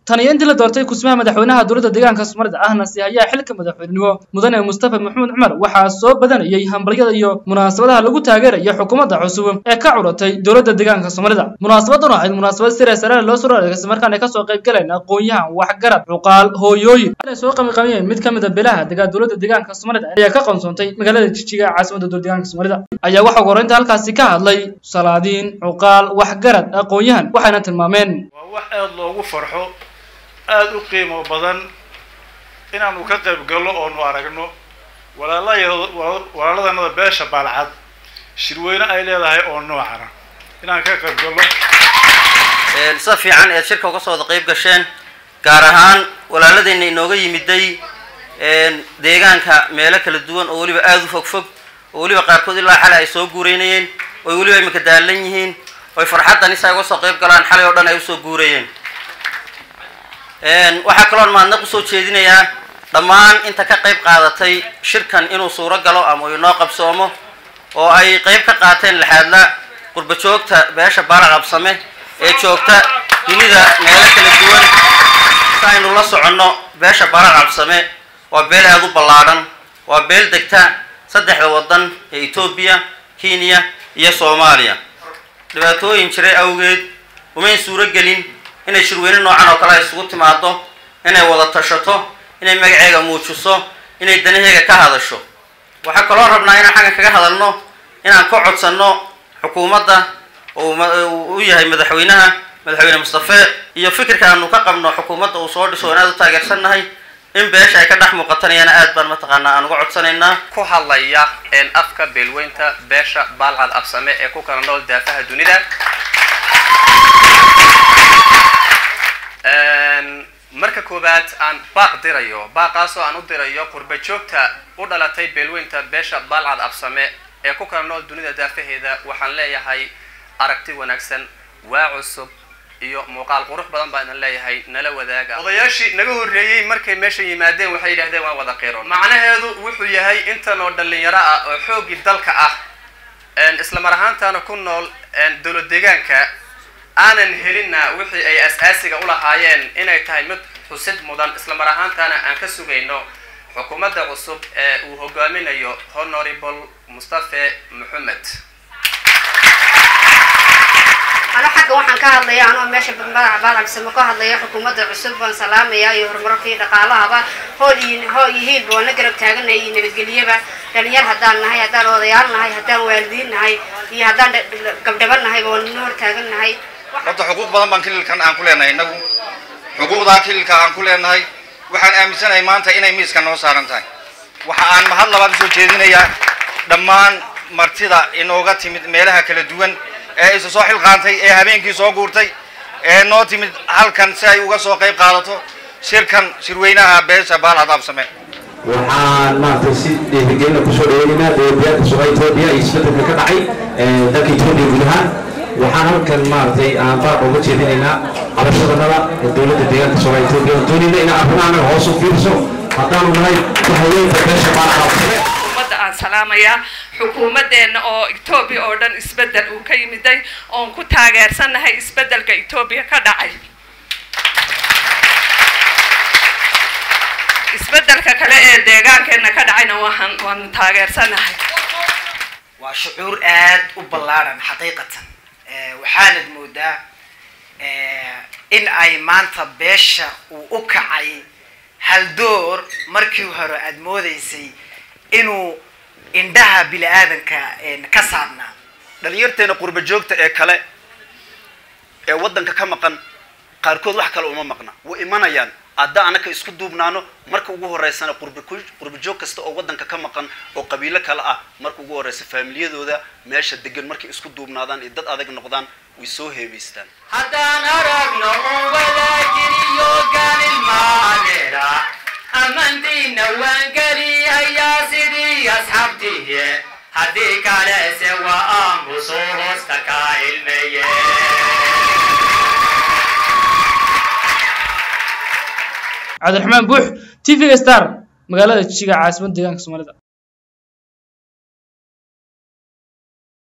tan iyo intii la doortay kusmaha madaxweynaha dowladda deegaanka soomaalida ahna si hayaa xilka madaxweynenimo mudane mustafa maxamed cumar waxaa soo badanayay hambalyada iyo munaasabadaha lagu taageerayo xukuumadda cusub ee ka curatay dowladda deegaanka soomaalida munaasabadan waxayd munaasabad sira sare loo soo adeegsay markaan ay kasoo qayb galeen aqoon-yahan waxgarad cuqaal hooyooyin waxaanay soo qamiqamiyeen mid ka mid a beelaha degaa dowladda deegaanka soomaalida ayaa ka qansoontay magaalada jijiga caasimadda dowladda deegaanka soomaalida ayaa waxaa ugu horreynta halkaasi ka hadlay salaadiin cuqaal waxgarad aqoon-yahan waxayna tilmaameen waa wax aada loogu farxo aada u qiimo badan inaanu ka qayb galno oonu aragno walaalaya- walaaladanada beesha baalcad shirweyne ay leedahay oo noocana inaan ka qayb galno sida fiican eed shirka uga soo wada qayb gasheen gaar ahaan walaaladeenna inooga yimiday deegaanka meelo kala duwan oo weliba aada u fog fog oo weliba qaarkood ilaa xalay ay soo guureynayeen oy weliba imika daalan yihiin oy farxaddan isaa uga soo qayb galaan xalay oo dhan ay usoo guurayeen waxaa kaloon mahadnaq usoo jeedinayaa dhammaan inta ka qayb qaadatay shirkan inuu suuro galo ama uu inoo qabsoomo oo ay qayb ka qaateen laxaadla qurba joogta beesha baala qabsame ee joogta dunida meelo kala duwan si aynu la soconno beesha baala qabsame waa beel aada u ballaadhan waa beel degta saddexda waddan ee etoobiya kenya iyo soomaaliya dhibaatooyin jiray awgeed umayn suuro gelin inay shirweyne noocan oo kale ay isugu timaado inay wada tashato inay magaceega muujiso inay danaheega ka hadasho waxaa kaloo rabnaa inaan xaggan kaga hadalno inaan ka codsanno xukuumadda oo uu u yahay madaxweynaha madaxweyne mustafe iyo fikirka aanu ka qabno xukuumadda uu soo dhiso aan aada u taageersannahay in beesha ay ka dhex muuqatanayana aad baan mataqaanaa aan uga codsanaynaa ku hadlaya afka beelweynta beesha baalcad absame ee ku kala nool daafaha dunida marka koowaad aan baaq dirayo baaqaasoo aan u dirayo qurba joogta u dhalatay beelweynta beesha baalcad absame ee ku kala nool dunida daafaheeda waxaan leeyahay aragti wanaagsan waa cusub iyo muuqaal qurux badan baa idin leeyahay nala wadaaga odayaashii naga horreeyey markay meesha yimaadeen waxay yidhahdeen waan wada qiron macnaheedu wuxuu yahay intan oo dhalinyaro ah oo xooggii dalka ah isla mar ahaantaana ku nool dowlad deegaanka aanan helinna wixii ay as-aasiga u lahaayeen inay tahay mid xusid mudan isla mar ahaantaana aan ka sugayno xukuumadda cusub ee uu hogaaminayo honorable mustafe maxamed ano xagga waxaan ka hadlaya anoo meesha madaxa baalcagsamo ka hadlaya xukuumadda cusub baan salaamaya iyo horumarkii dhaqaalahaba hool iyo hoo iyo hiilba waan la garab taaganay iyo nabadgelyaba dhalinyar haddaan nahay haddaan odayaal nahay haddaan waalidiin nahay iyo haddaan gabdhaba nahayba waan nina hor taagan nahay horta xuquuq badan baan kililkan aan ku leenahay innagu xuquuqdaa kililka aan ku leenahay waxaan aaminsanahay maanta inay miiska noo saaran tahay waxa aan mahad labaad usoo jeedinayaa dhammaan martida inooga timid meelaha kala duwan ee isu soo xilqaantay ee habeenkii soo guurtay ee noo timid halkan si ay uga soo qayb qaadato shirkan shirweynaha beesha baalcad absame waxaan maaragtay si dhiirigelina kusoo dhaweynaynaa dowladyaadka suuqa etoobiya iyo isbedelka ka dhacay dalka etoobiya guud ahaan waxaan halkan maaragtay aan baaq uga jeedinaynaa cabashadanada dowladda deegaanka suuqa etoobiya aan doonayna in arrimaha hoos u fiiriso haddaanu nahay haweenka beesha baalcad absame aan salaamayaa xukuumadeenna oo etoobiya oo dhan isbeddel uu ka yimiday oon ku taageersannahay isbeddelka etoobiya ka dhacay isbeddelka kale ee deegaankeenna ka dhacayna waxaan waanu taageersannahay waa shucuur aad u ballaaran xaqiiqatan waxaanad moodaa in ay maanta beesha uu u kacay haldoor markii hore aada moodaysay inuu indhaha bini aadanka ka saarnaa dhalinyarteena qurba joogta ee kale ee waddanka ka maqan qaarkood wax kale uma maqna way imanayaan hadda anaka isku duubnaano marka ugu horeysana qurba qurba joog kasta oo waddanka ka maqan oo qabiilo kale ah marka ugu horeysa faamiliyadooda meesha degan markay isku duubnaadaan iyo dad adag noqdaan way soo heebaystaan haddaan aragno un wadaagiriyo gaalilmaadeera amantiina waan gelihayaa sidii asxaabtiye haddii kalese waa aamuso hoosta ka ilmeye cabdiraxmaan buux t v star magaalada jijiga caasimadda deegaanka soomaalida